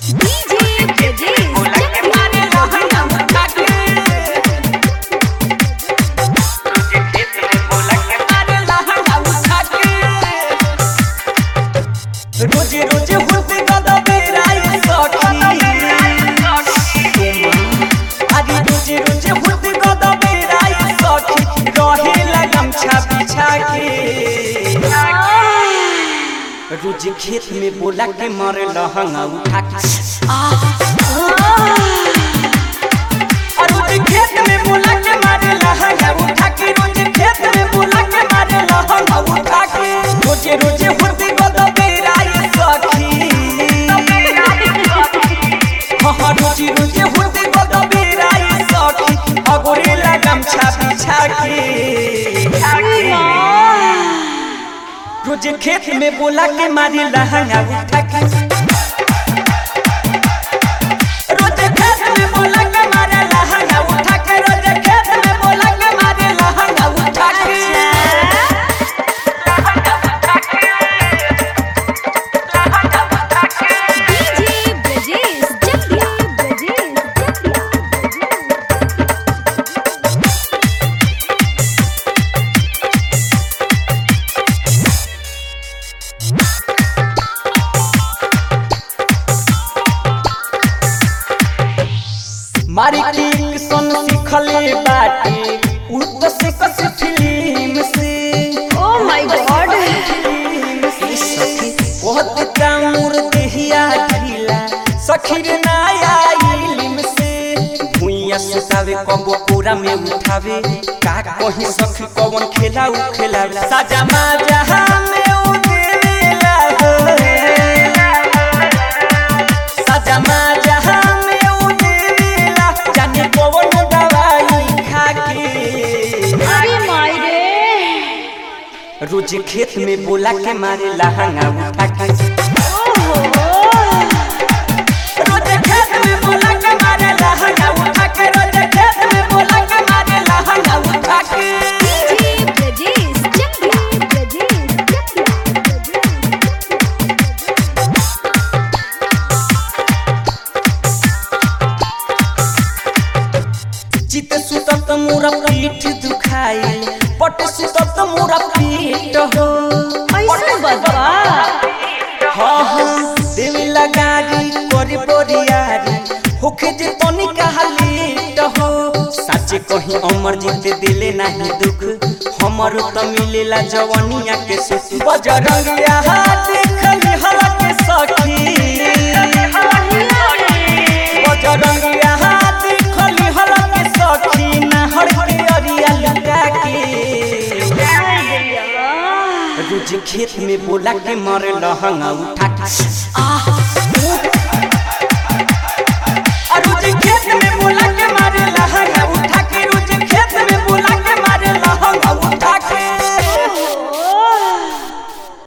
DJ Brajesh बोला के मारे लहंगा उठा के तुझे खेत में बोला के मारे लहंगा उठा के रोजे रोजे होते गदा बेराई सखी आदि रोजे रोजे होते गदा बेराई सखी रहे लगम छा बिछा के रोज खेत में बोला के मारे लहंगा उठा के और रोज खेत में बोला के मारे लहंगा उठा के रोज खेत में बोला के मारे लहंगा उठा के रोजे रोजे होते गदा बेराई सखी हाँ हाँ रोजे रोजे होते गदा बेराई सखी अगोरे लगम छा बिछा के रोज खेत में बोला के मारी लहंगा उठा के रोज खेत में बोला के मारे लहंगा उठा के रोज खेत में बोला के मारे लहंगा उठा के DJ Brajesh Chakya Brajesh Chakya मारी किक सन सिखले बाटे उ तो से कस फिल्म से Oh my god बहुत कामुर देहिया ढीला सखीर नाया इल्म से भुइया सुतावे कबो पूरा में उठावे का कहीं सखी कवन खेला उ खेला साजा माजा में उ देवेला हो साजा माजा में उ देवेला जाने कवन दवाई खा के अरे माय रे रोज खेत में बोला के मारे लहंगा उठा के ओहो रोज खेत में बोला के मारे लहंगा उठा के रोज खेत में बोला के मारे लहंगा उठा के DJ Brajesh Chakya Brajesh Chakya चित सुतत मोरा पीठ दुखाई पट सुतत मोरा पीठ हो ऐसा बदवा हाँ हाँ देवी लगारी करी बोरियारी होखे जे तनी कहली हो साचे कहीं अमर जीते दिले नहीं दुख हमर त मिलेला जवनिया के सुख बजरंगिया देखली हला के सखी बजरंगिया देखली हला के सखी नहर के अरिया लगा के रोज खेत में बोला के मरे लहंगा उठा के आ